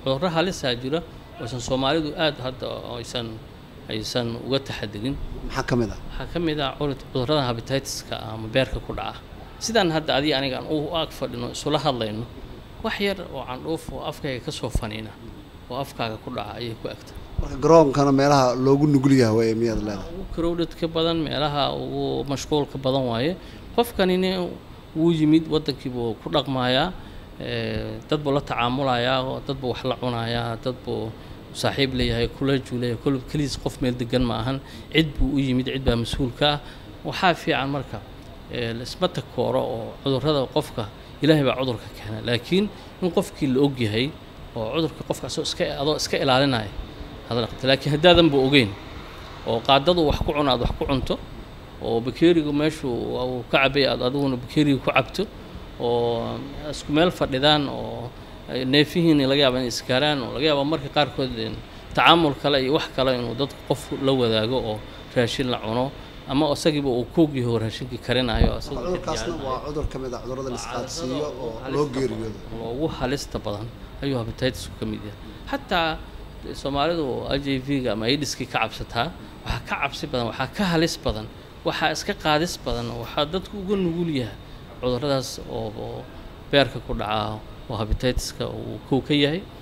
cudurro halisaa jira oosan soomaalidu aad hadda aysan aysan uga taxadirin maxaa ka mid ah waxaa ka mid ah cudur- cudurrada habititiska ama beerka ku dhaca sidaan hadda adiga anigaan u ag fadhino isula hadlayno wax yar oo candhuuf oo afkayga ka soo faniina oo afkaaga ku dhaca ayay ku egta marka garoonkana meelaha loogu nugul yahay way miyaad leedahay ugu crowdedka badan meelaha ugu mashquulka badan waaye qofkanina wuu yimid waddankiibuu ku dhaqmayaa ee, dad buu la tacaamulayaa oo dad buu wax la cunayaa dad buu saaxiib leeyahay kula juulaya kul keliis qof meel degan ma ahan cid buu u yimid cid baa mas-uulka ah waxaa fiican marka ee, laisma takooro oo cudurrada qofka ilaahay baa cudurka keena laakiin in qofkii la ogyahay oo cudurka qofka asoo iska adoo iska ilaalinaya hadal qabta laakiin haddaadan ba ogeyn oo qaadadu wax ku cuno aad wax ku cunto oo bakeerigu meeshuu uu ka cabay aad adiguna bakeeriga ku cabto oo isku meel fadhidaan oo ay neefihiina laga yaaba inay iskaaraan oo laga yaaba marka qaarkood in tacaamul kale iyo wax kale inuu dad qof la wadaago oo raashin la cuno ama isagiiba uu koogyaho raashinkii karinayo asagoo cudurkaasna waa cudur ka mid ah cudurrada la isqaadsiiyo oo loo geeriyoodo ugu halista badan ayuu hepatitisku ka mid yahay xataa soomaalidu h i v-ga ama aidiskii ka cabsataa waxaa ka cabsi badan waxaa ka halis badan waxaa iska qaadis badan waxaa dadku uga nugul yahay cudurradaas oo oo beerka ku dhaca oo hepatitiska uu kow ka yahay